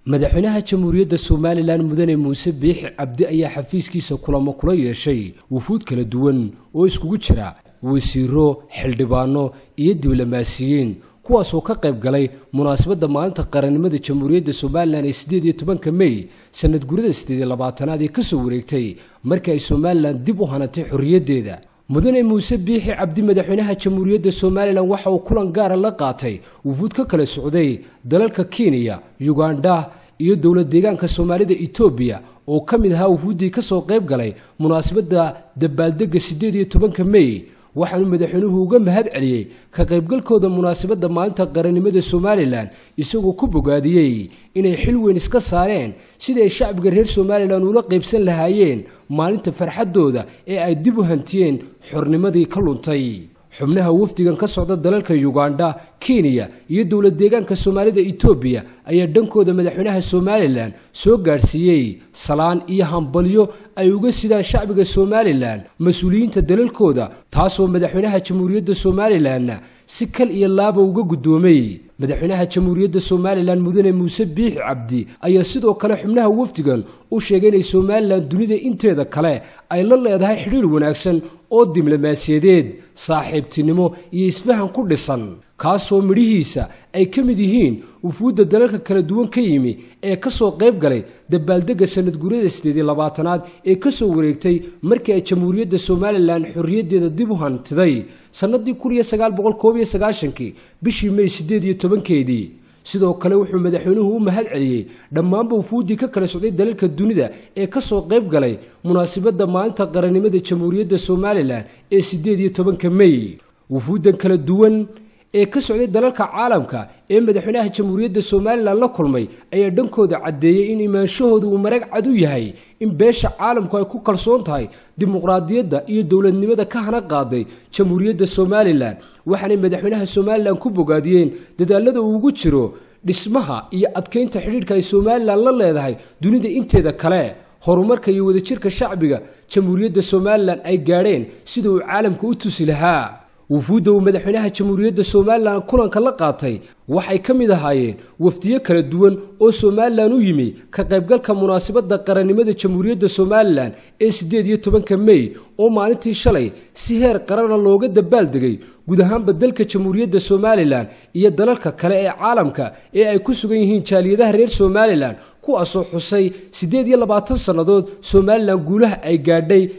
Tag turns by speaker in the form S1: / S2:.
S1: madaxweynaha jamhuuriyadda somalilan mudane muuse biixi cabdi ayaa xafiiskiisa kulamo kula yeeshay wufuud kala duwan oo iskugu jira wasiiro xildhibaano iyo diblomaasiyiin kuwaasoo ka qayb galay munaasabadda maalinta qarannimada jamhuuriyadda somalilan ee siddeed iyo tobanka mey sanad gurida siddeed iyo labaatanaad ee kasoo wareegtay markii ay somalilan dib u hanatay xorriyaddeeda mudane muuse biixi cabdi madaxweynaha jamhuuriyadda somalilan waxa uu kulan gaara la qaatay wufuud ka kala socday dalalka kenya yugandha iyo dowlad deegaanka soomaalida etoobiya oo ka mid ahaa wufuuddii ka soo qayb galay munaasabadda dabaaldegga siddeed iyo tobanka mey waxaanuu madaxweynuhu uga mahad celiyey ka qaybgalkooda munaasabadda maalinta qarannimada somalilan isagoo ku bogaadiyey inay xil weyn iska saareen sidii ay shacbiga reer somalilan ula qaybsan lahaayeen maalinta farxaddooda ee ay dib u hantiyeen xornimadii ka luntay xubnaha wafdigan ka socda dalalka yugandha kenya iyo dowlad deegaanka soomaalida etoobiya ayaa dhankooda madaxweynaha somalilan soo gaadhsiiyey salaan iyo hambalyo ay uga sidaan shacbiga somalilan mas-uuliyiinta dalalkooda taasoo madaxweynaha jamhuuriyadda somalilanna si kal iyo laaba uga guddoomay madaxweynaha jamhuuriyadda somalilan mudane muuse biixi cabdi ayaa sidoo kale xubnaha wafdigan u sheegay inay somalilan dunida inteeda kale ay la leedahay xidhiir wanaagsan oo diblomaasiyadeed saaxiibtinimo iyo isfahan ku dhisan kaasoo midhihiisa ay ka mid yihiin wufuudda dalalka kala duwan ka yimi ee ka soo qayb galay dabaaldegga sanadguryada siddeed iyo labaatanaad ee ka soo wareegtay markii ay jamhuuriyadda somalilan xorriyaddeeda dib u hantiday sannadii kun iyo sagaal boqol koob iyo sagaashankii bishii mey siddeed iyo tobankeedii sidoo kale wuxuu madaxweynuhu u mahad celiyey dhammaanba wufuuddii ka kala socday dalalka dunida ee ka soo qayb galay munaasabadda maalinta qarannimada jamhuuriyadda somalilan ee siddeed iyo tobanka mey wufuuddan kala duwan ee ka socday dalalka caalamka ee madaxweynaha jamhuuriyadda somalilan la kulmay ayaa dhankooda caddeeyey in imaanshahooda uu marag cad u yahay in beesha caalamku ay ku kalsoon tahay dimuqraadiyadda iyo dowladnimada ka hana qaaday jamhuuriyadda somalilan waxaanay madaxweynaha somalilan ku bogaadiyeen dadaalada uu ugu jiro dhismaha iyo adkaynta xidhiidhka ay somalilan la leedahay dunida inteeda kale horumarka iyo wadajirka shacbiga jamhuuriyadda somalilan ay gaadheen sida uu caalamka u tusi lahaa wufuudda uu madaxweynaha jamhuuriyadda somalilan kulanka la qaatay waxay ka mid ahaayeen wafdiyo kala duwan oo somalilan u yimi ka qaybgalka munaasabadda qarannimada jamhuuriyadda somalilan ee siddeed iyo tobanka mey oo maalintii shalay si heer qarana looga dabaaldegay guud ahaanba dalka jamhuuriyadda somalilan iyo dalalka kale ee caalamka ee ay ku sugan yihiin jaaliyadaha reer somalilan kuwaasoo xusay siddeed iyo labaatan sannadood somalilan guulaha ay gaadhay